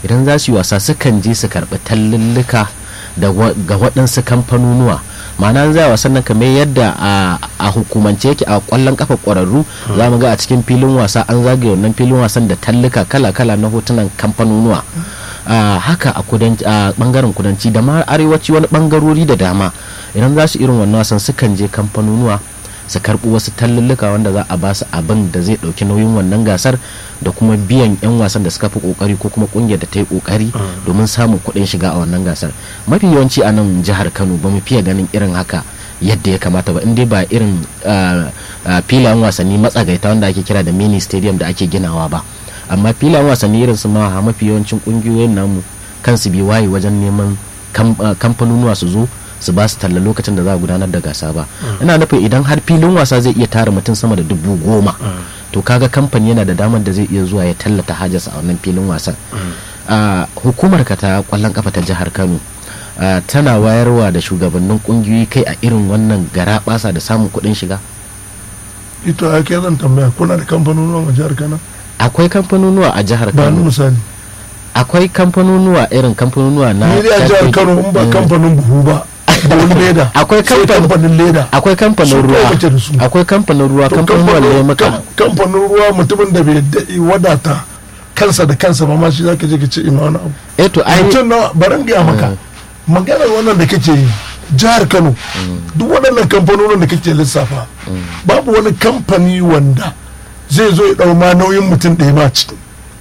idan za su yi wasa sukan je su karɓi tallulluka ga waɗansu kamfanonuwa ma'ana za wasan nan kamar yadda a hukumance yake a kwallon kafa ƙwararru za mu ga a cikin filin wasa an zagaye wannan filin wasan da talluka kala-kala na hotunan kamfanonuwa haka a bangaren kudanci da ma arewaci wani bangarori da dama idan za su irin wannan wasan sukan je kamfanonuwa su karɓi wasu tallulluka wanda za a ba su abin da zai ɗauki nauyin wannan gasar da kuma biyan 'yan wasan da suka fi kokari ko kuma kungiyar da ta yi kokari domin samun kuɗin shiga a wannan gasar mafi yawanci a nan jihar kano ba mu fiye ganin irin haka yadda ya kamata ba in dai ba irin filayen wasanni matsagaita wanda ake kira da mini stadium da ake ginawa ba amma filayen wasanni irin su ma mafi yawancin kungiyoyin namu kansu bi waye wajen neman kamfanonuwa su zo su ba su talla lokacin da za a gudanar da gasa ba ina nufin idan har filin wasa zai iya tara mutum sama da dubu goma to kaga kamfani yana da damar da zai iya zuwa ya tallata hajarsa a wannan filin wasan hukumar ka ta kwallon kafa ta jihar kano tana wayarwa da shugabannin kungiyoyi kai a irin wannan gara basa da samun kuɗin shiga ito a ke zan tambaya kuna da kamfanonuwa a jihar kano akwai kamfanonuwa a jihar ba ni kano misali akwai kamfanonuwa irin kamfanonuwa na ni dai a jihar kano in ba kamfanin buhu ba da wani leda Akwai sai kamfan- kamfanin leda akwai kamfanin Su ruwa kawai kake da su. akwai kamfanin ruwa To kamfanin kamfanin- lemuka kam- kamfanin ruwa mutumin da bai daɗe wadata kansa da kansa ba ma shi zaka je ka ce ina wani abu eh to ai mutum na baran gaya maka maganar wannan da kake yi jihar kano duk waɗannan kamfanonin da kake lissafa babu wani kamfani wanda zai zo ya ɗau ma nauyin mutum ɗaya ma ciki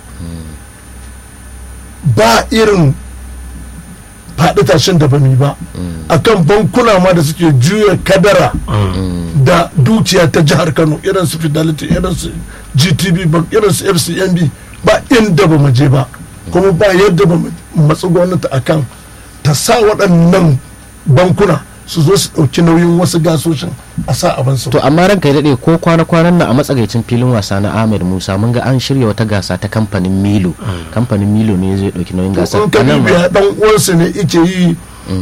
ba irin faɗi tashin da bami ba akan bankuna ma da suke juya kadara da dukiya ta jihar kano irin su fidelity irin su gtb bank irin su fcmb ba inda ba mu je ba kuma ba yadda ba mu matsi gwamnati akan ta sa waɗannan bankuna su zo su ɗauki nauyin wasu gasoshin a sa abin su to amma ranka ya daɗe ko kwana-kwanan nan a matsagaicin filin wasa na ahmed musa mun ga an shirya wata gasa ta kamfanin milo kamfanin milo ne zai ɗauki nauyin gasar in ka A nan ma- bibiya dan uwansa ne yake yi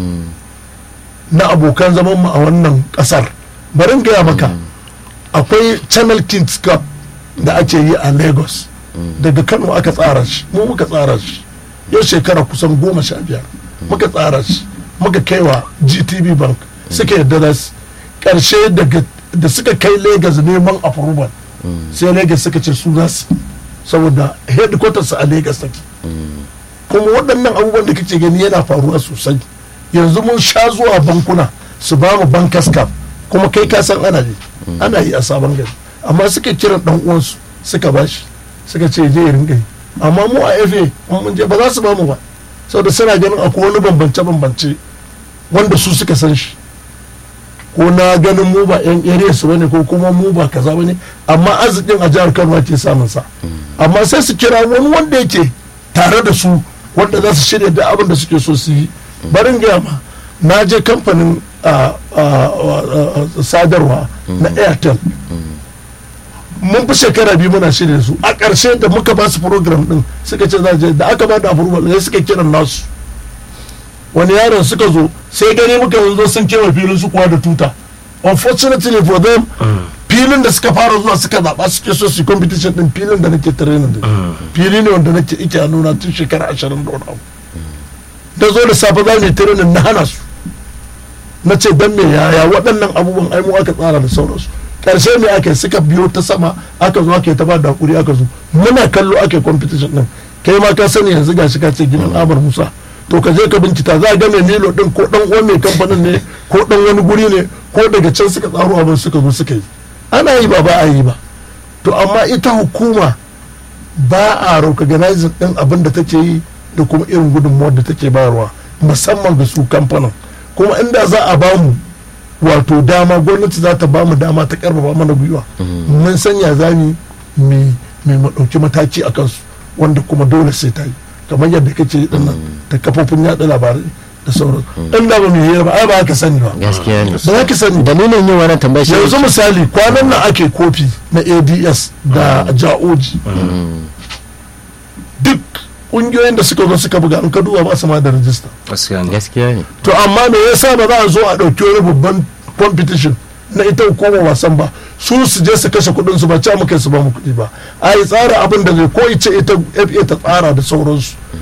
na abokan zaman mu a wannan kasar bari in gaya maka akwai channel kings cup da ake yi a lagos daga kano aka tsara shi mu muka tsara shi yau shekara kusan goma sha biyar muka tsara shi muka kaiwa gtb bank suka yadda da su karshe daga da suka kai lagos neman approval sai lagos suka ce su za su saboda headquarters a lagos take kuma waɗannan abubuwan da kake gani yana faruwa sosai yanzu mun sha zuwa bankuna su ba mu bankas cap kuma kai ka san ana yi ana yi a sabon gari amma suka kiran dan uwansu suka bashi suka ce je ya ringa yi amma mu a FA in mun je ba za su ba mu ba saboda suna ganin akwai wani bambance bambance wanda su suka san shi ko na ganin mu ba yan area su bane ko kuma mu ba kaza bane amma arzikin a jihar Kano ake samun sa amma sai su kira wani wanda yake tare da su wanda za su shirya da abin da suke so su yi barin gaya ma na je kamfanin a- a- a- a- sadarwa na airtel mun fi shekara biyu muna shirya da su a ƙarshe da muka ba su program din suka ce za je da aka ba da approval sai suka kiran nasu wani yaron suka zo sai gani muka zo sun kewa filin su kuwa da tuta unfortunately for them filin da suka fara zuwa suka zaɓa suke so su yi competition din filin da nake training da fili ne wanda nake ike a nuna tun shekara ashirin da wani abu da zo da safe za mu yi training na hana su na ce dan me yaya waɗannan abubuwan ai mu aka tsara da sauransu karshe me aka yi suka biyo ta sama aka zo aka yi ta ba da hakuri aka zo muna kallo aka yi competition din kai ma ka sani yanzu gashi ka ce gidan Amar Musa to ka je ka bincika za a ga mai Milo din ko dan uwan mai kamfanin ne ko dan wani guri ne ko daga can suka tsaro abin suka zo suka yi ana yi ba ba a yi ba to amma ita hukuma ba a recognizing din abin da take yi da kuma irin gudunmuwar da take bayarwa musamman ga su kamfanin kuma inda za a bamu wato dama gwamnati za ta bamu dama ta karfafa mana gwiwa mun sanya za mu mai mu ɗauki mataki a kansu wanda kuma dole sai ta yi kamar yadda kake yi dinnan ta kafofin yaɗa labarai da sauran inda ba mu yi ba ai ba ka sani ba gaskiya ne ba za ka sani ba dalilin yin wannan tambaya shi yanzu misali kwanan nan ake kofi na ads da ja'oji duk ƙungiyoyin da suka zo suka buga an ka duba ba su ma da rajista gaskiya ne gaskiya ne to amma me yasa ba za a zo a ɗauki wani babban competition na ita hukumar wasan ba su su je su kashe kuɗin su ba ca muka su ba mu kuɗi ba a yi tsara abin da zai ko ice ita fa ta tsara da sauransu